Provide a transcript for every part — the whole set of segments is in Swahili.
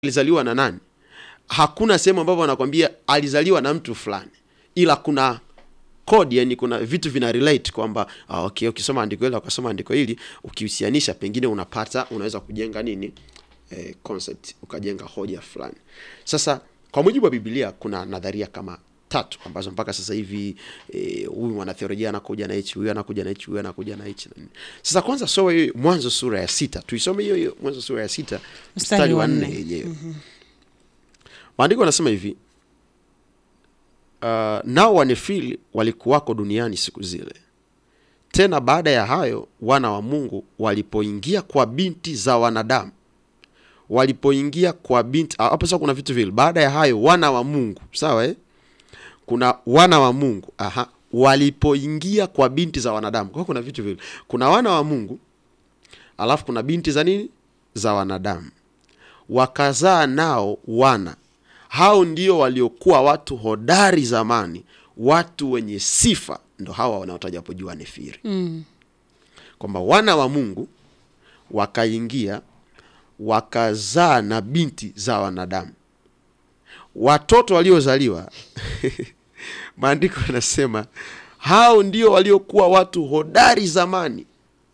alizaliwa na nani hakuna sehemu ambapo wanakwambia alizaliwa na mtu fulani ila kuna kodi yani kuna vitu vina relate kwamba ah, okay, ukisoma andiko hili ukasoma andiko hili ukihusianisha pengine unapata unaweza kujenga nini eh, concept ukajenga hoja fulani sasa kwa mujibu wa biblia kuna nadharia kama tatu ambazo mpaka sasa hivi eh, huyu mwanatheolojia anakuja na hichi huyu anakuja na hichi huyu anakuja na hichi na nini. sasa kwanza soma hiyo mwanzo sura ya sita tuisome hiyo hiyo mwanzo sura ya sita mstari wa nne yenyewe maandiko anasema hivi uh, nao wanefili walikuwako duniani siku zile tena baada ya hayo wana wa mungu walipoingia kwa binti za wanadamu walipoingia kwa binti ah, hapo sasa kuna vitu vile baada ya hayo wana wa mungu sawa eh? kuna wana wa mungu aha walipoingia kwa binti za wanadamu kwa hiyo kuna vitu vile kuna wana wa mungu alafu kuna binti za nini za wanadamu wakazaa nao wana hao ndio waliokuwa watu hodari zamani watu wenye sifa ndo hawa wanaotaja hapo juu wanefiri Mm. kwamba wana wa mungu wakaingia wakazaa na binti za wanadamu watoto waliozaliwa maandiko yanasema hao ndio waliokuwa watu hodari zamani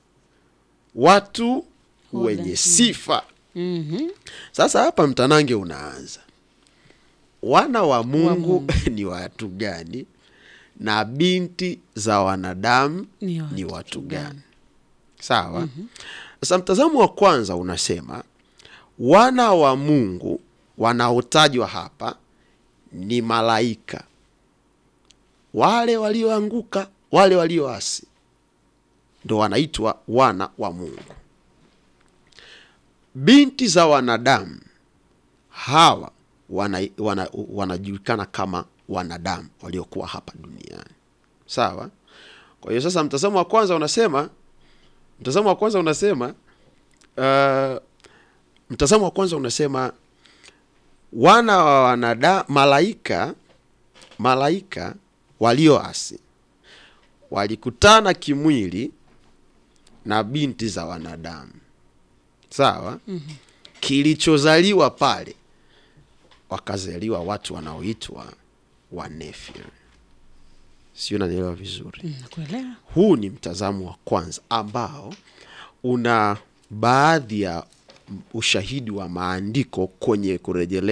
watu wenye Hodari. sifa Mhm. sasa hapa mtanange unaanza wana wa mungu, Mungu. ni watu gani na binti za wanadamu Ni watu ni watu gani? gani sawa sasa mtazamo wa kwanza unasema wana wa mungu wanaotajwa hapa ni malaika wale walioanguka wale walioasi ndo wanaitwa wana wa mungu binti za wanadamu hawa wana, wana, wanajulikana kama wanadamu waliokuwa hapa duniani sawa kwa hiyo sasa mtazamo wa kwanza unasema mtazamo wa kwanza unasema uh, mtazamo wa kwanza unasema wana wa wanada malaika malaika walioasi walikutana kimwili na binti za wanadamu sawa mm-hmm. kilichozaliwa pale wakazaliwa watu wanaoitwa wanefil sio nanielewa vizuri Mm, Nakuelewa. huu ni mtazamo wa kwanza ambao una baadhi ya ushahidi wa maandiko kwenye kurejelea